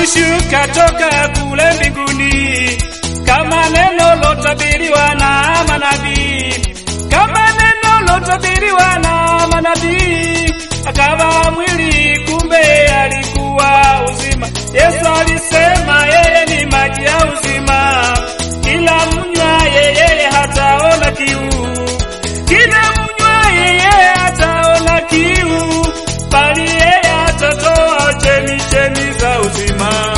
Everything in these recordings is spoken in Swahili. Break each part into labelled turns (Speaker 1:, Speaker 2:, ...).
Speaker 1: hakushuka toka kule mbinguni, kama neno lotabiriwa na manabii, kama neno lotabiriwa na manabii, akawa mwili, kumbe alikuwa uzima. Yesu alisema yeye ni maji ya uzima, kila mnywa yeye hataona kiu, kila mnywa yeye hataona kiu, bali yeye atatoa chemichemi za uzima.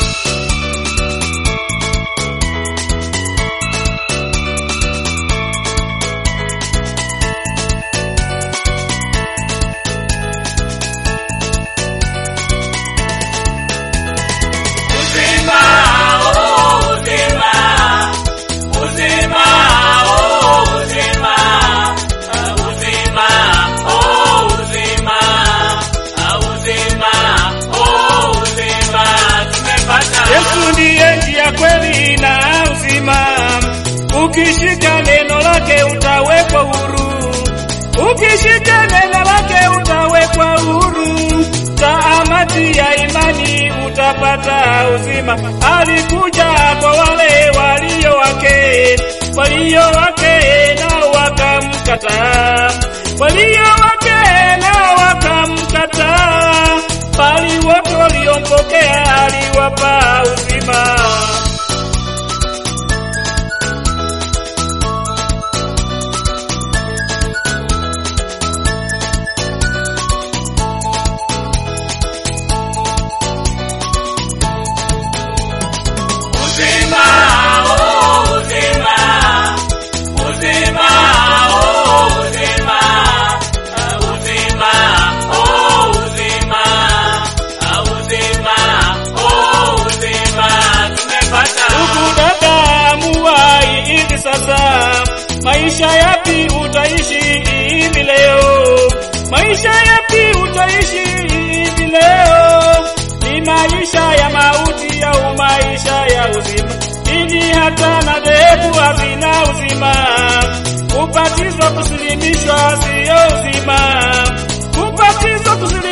Speaker 2: Uzima, oh, uzima, uzima, oh, uzima, ah, uzima, oh, uzima, ah, uzima, oh, uzima, tumepata.
Speaker 1: Yesu ndiye njia, kweli na uzima. Ukishika neno lake utawekwa huru, ukishika neno lake utawekwa huru. Taamati ya imani utapata uzima. Alikuja kwa wale walio wake, walio wake nao wakamkataa, walio wake nao wakamkataa, bali wote waliompokea aliwapa uzima.
Speaker 2: Uzima, oh, uzima, uzima, oh, uzima, ah, uzima, oh, uzima, ah, uzima, oh, uzima, tumepata.
Speaker 1: Ndugu dada, amuwai hivi sasa, maisha yapi utaishi hivi leo? Maisha yapi utaishi hivi leo? Ni maisha ya mauti au maisha ya uzima? Dini hata na dhehebu hazina uzima. Kubatizwa, kusilimishwa siyo uzima. Kubatizwa, kusilimishwa